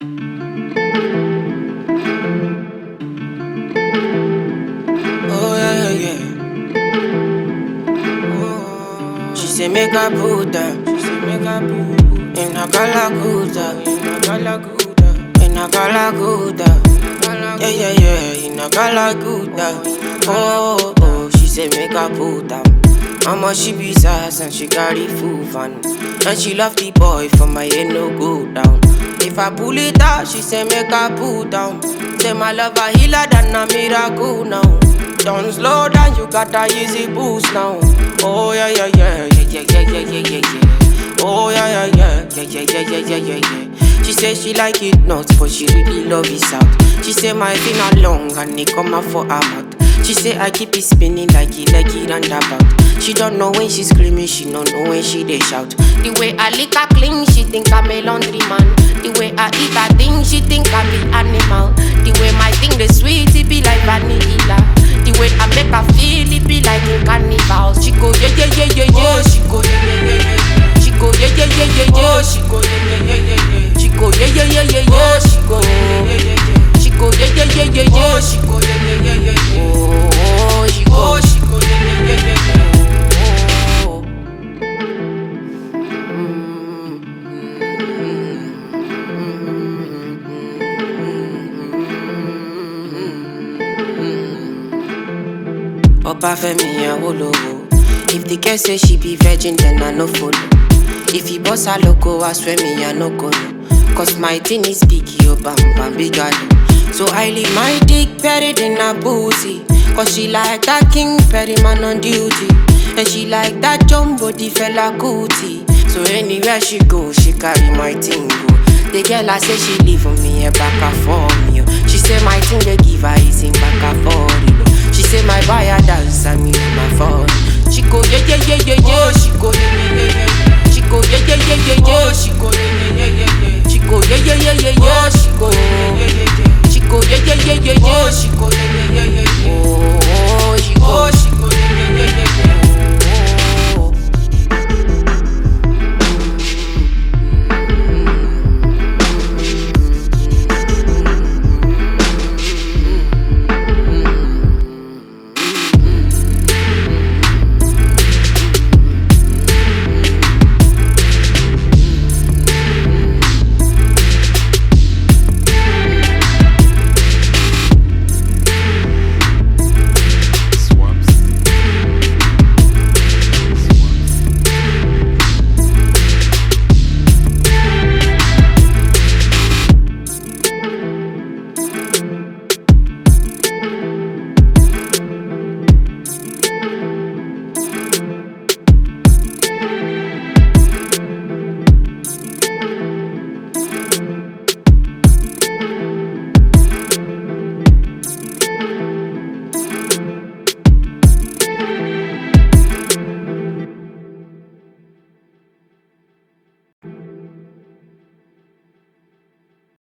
Oh yeah, yeah, yeah. Oh, she say make I put her. She say make I put in a galaguda, in a galaguda, in a galaguda. Yeah, yeah, yeah, in a galaguda. Oh, oh, she say make I put her. Mama she be sass and she carry full van And she love the boy for my head no go down If I pull it out, she say make I pull down Say my love a healer than a miracle now Don't slow down, you got a easy boost now Oh yeah yeah yeah yeah yeah yeah yeah yeah yeah yeah Oh yeah yeah yeah yeah yeah yeah yeah yeah yeah yeah She say she like it nuts but she really love it out She say my finger long and it come out for her mouth she say I keep it spinning like it, like it roundabout. She don't know when she screaming, she don't know when she they shout. The way I lick her clean, she think I'm a laundry man. The way I eat her thing, she think I'm the animal. The way my thing the sweet, it be like vanilla. The way I make her feel, it be like a carnival. She go yeah yeah yeah yeah yeah. She go yeah yeah yeah yeah. She go yeah yeah yeah yeah yeah. She go yeah yeah yeah yeah yeah. She go yeah yeah yeah yeah yeah. She go yeah yeah yeah yeah yeah. She go yeah yeah yeah yeah yeah. She go yeah yeah yeah yeah yeah. Oh, she go, she go yeah yeah yeah yeah yeah. Oh. Opa Femi Awolowo. If the girl say she be virgin, then I no follow. If he boss her loco, I swear me I no go no. Cause my thing is big, yo bam bam big galo. So I leave my dick buried in her pussy. Cause she like that king Perry man on duty. And she like that jumbo the fella cootie. So anywhere she go, she carry my thing go. The girl I say she leave for me a back and for me. oh. She say my thing they give her is in back and for it. oh. She say my buyer dance and me my phone. She go yeah yeah yeah yeah yeah. She go yeah yeah yeah yeah. She go yeah yeah yeah yeah yeah. She go yeah yeah yeah yeah yeah.